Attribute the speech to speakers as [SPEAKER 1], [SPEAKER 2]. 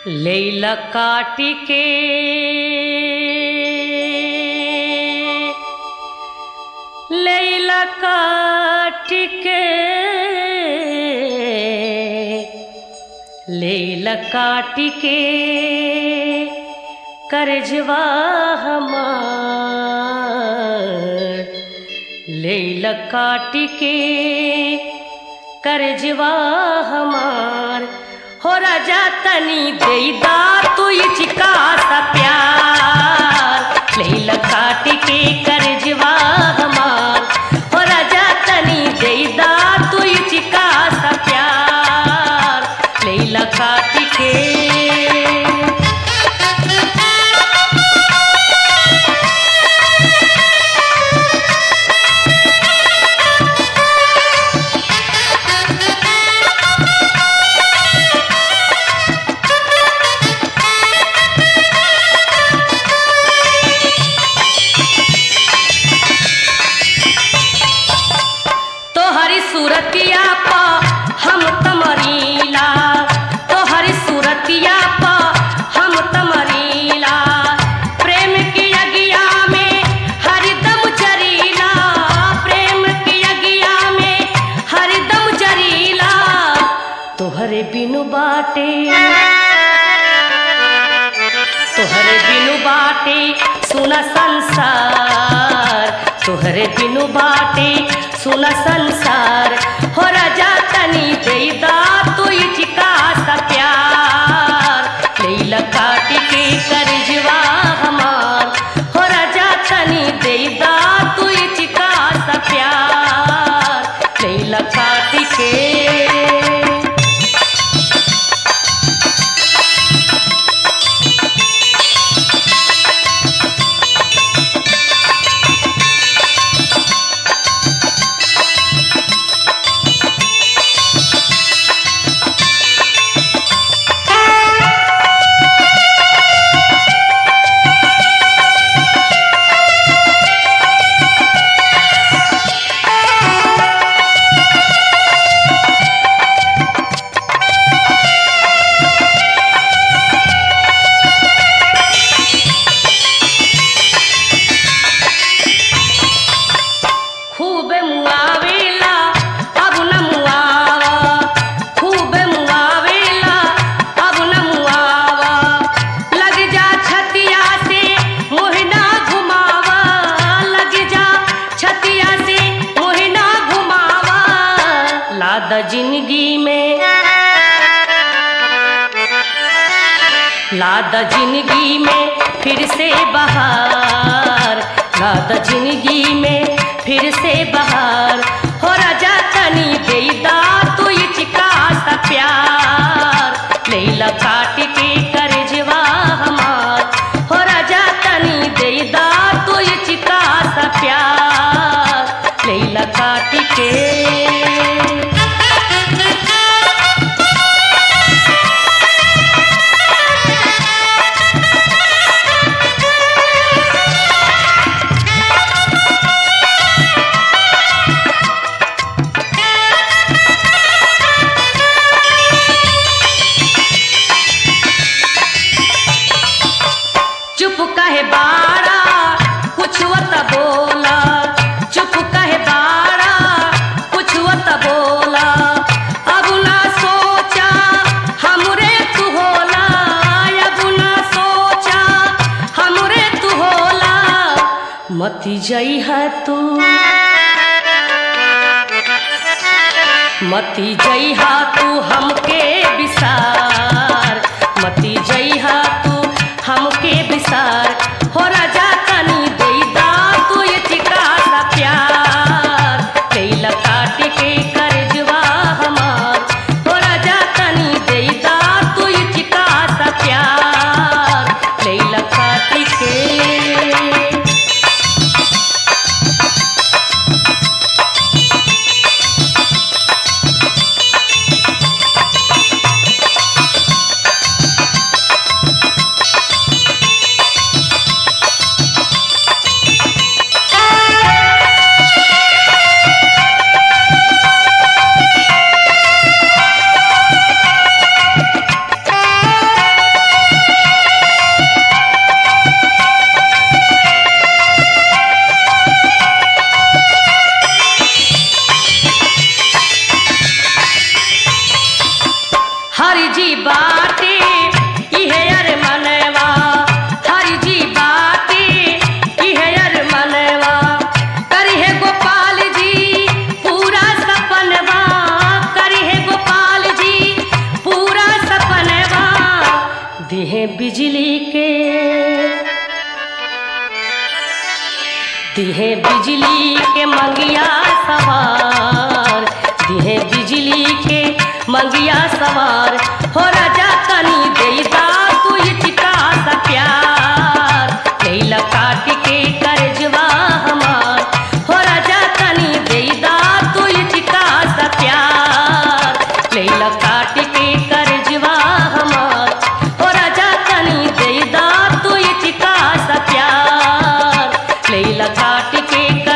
[SPEAKER 1] लैला काटी के लैला काटी के लैला काटी के करजवा हमार लैला काटी के करजवा हमार हो राजा तनी देदा तू चिका सा प्यार लैला काटी के करजवा हमार हो राजा तनी देदा तू चिका सा प्यार लैला काटी के तोहरी सूरतिया पा हम तमरीला तोहरी सूरतिया पा हम तमरीला प्रेम की अगिया में हरदम जरीला प्रेम की अगिया में हरदम जरीला तोहरे बिनु बाटे तोहरे बिनु बाटे सुना संसार तोहरे बिनु बाटे सुना संसार हो राजा तनी देदा तू चिका सा प्यार लैला काटी के करजवा हमार हो राजा तनी देदा तू चिका सा प्यार लैला काटी के खूब मुआवेला अब न मुआवा खूब मुआवेला अब न मुआवा लग जा छतिया से मोहना घुमावा लग जा छतिया से मोहना घुमावा लाद जिंदगी में लाद जिंदगी में फिर से बहार लाद जिंदगी में फिर से बहार हो राजा तनी देदा तू ये चिका सा प्यार लैला काट के करजवा हमार हो राजा तनी देदा तू ये चिका सा प्यार लैला काट के चुप कहे बाड़ा कुछ वत बोला चुप कहे बाड़ा कुछ वत बोला अब ना सोचा हमरे तू होला अब ना सोचा हमरे तू होला मती जई है तू मती जइहा तू हमके बिसार मती जइहा तू हमके बिसार हो राजा तनी देदा तू ये चिका सा प्यार कैला काट के करजवा हमार हो राजा तनी देदा तू ये चिका सा प्यार कैला काट के हरि जी बाटे इहे अर मनवा हरि जी बाटे इहे अर मनवा करिहे गोपाल जी पूरा सपनवा करिहे गोपाल जी पूरा सपनवा दिहे बिजली के दिहे बिजली के मंगिया सवार दिहे बिजली के मंगिया सवार हो राजा तनी देदा तू इचका सा प्यार कैला काट के करजवा हमार हो राजा तनी देदा तू इचका सा प्यार कैला काट के करजवा हमार हो राजा तनी देदा तू इचका सा प्यार लैला काट के कर